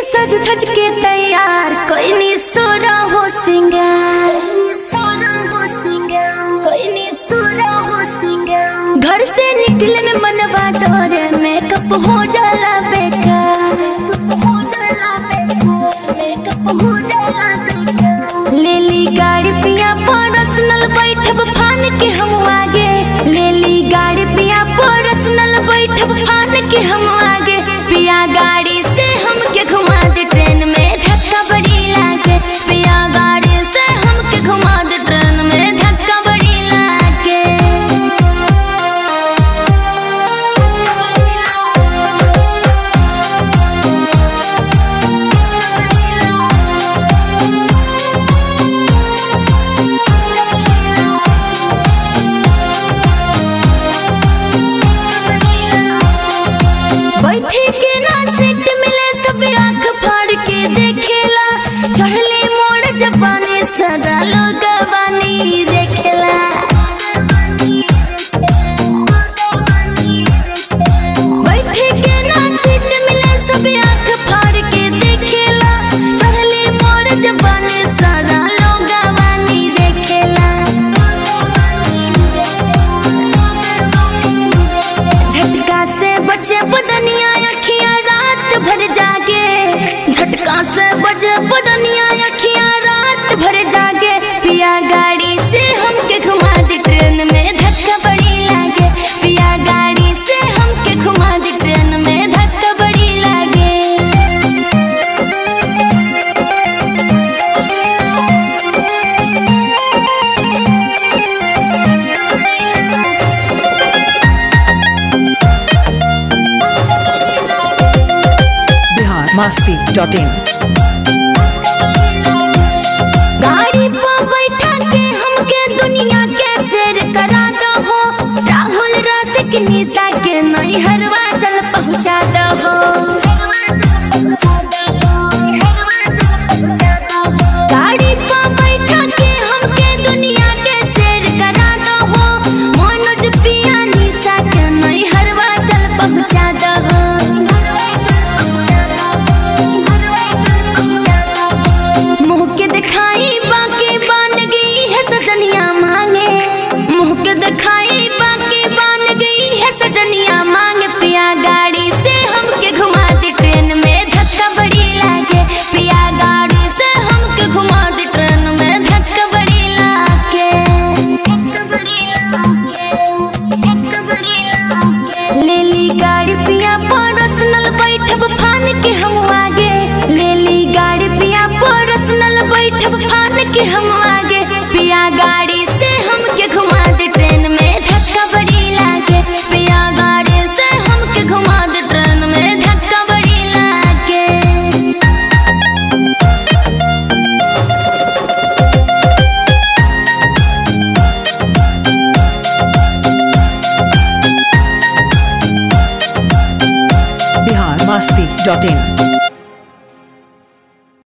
सज धज के तैयार कोई सोरा हो सिंगार घर से निकले में मनवा डोरे मेकअप हो जाला बेकार ले ली गाड़ी पिया पर्सनल बैठब फान के हम आगे ले ली गाड़ी पिया पर्सनल बैठब फान के हम आगे पिया गाड़ी से हमके घुमा दे ट्रेन में धक्का बड़ी लागे पिया गाड़ी से हमके घुमा दे ट्रेन में धक्का बड़ी लागे बैठे के ना सीट मिले सब आंख फाड़ के देखेला चढ़ले मोड़ जबाने सदा लोग बानी देखेला बैठे के ना सीट मिले सब आंख फाड़ के देखेला चढ़ले मोड़ जबाने सदा लोग बानी देखेला झटका से बचे बदनिया अखियां रात भर जागे झटका से बचे बदनिया अखियां रात भर जागे पिया गाड़ी से हमके घुमा दे ट्रेन में धक्का बड़ी लागे पिया गाड़ी से हमके घुमा दे ट्रेन में धक्का बड़ी लागे बिहार मस्ती डॉट इन गाड़ी पर बैठा के हमके दुनिया के सैर करा दो हो राहुल रसिक निशा के नैहरवा चल पहुँचा दो हो गाड़ी पर बैठा के हमके दुनिया के सैर करा दो हो मनोज पिया निशा के नैहरवा चल पहुँचा दो हो मुँह के दिखाई बाकी बान गई है सजनिया मांगे मुँह के दिखाई बाकी बान गई है सजनिया मांगे पिया गाड़ी से हमके घुमा दे ट्रेन में धक्का बड़ी लागे पिया गाड़ी से हमके घुमा दे ट्रेन में धक्का बड़ी लागे ले ली गाड़ी पिया पर्सनल बैठब फान के हम आगे ले ली गाड़ी पिया पर्सनल बैठब फान के हम आगे पिया गाड़ी से हमके घुमा दे ट्रेन में धक्का बड़ी लागे पिया गाड़ी से हमके घुमा दे ट्रेन में धक्का बड़ी लागे बिहार मस्ती डॉट इन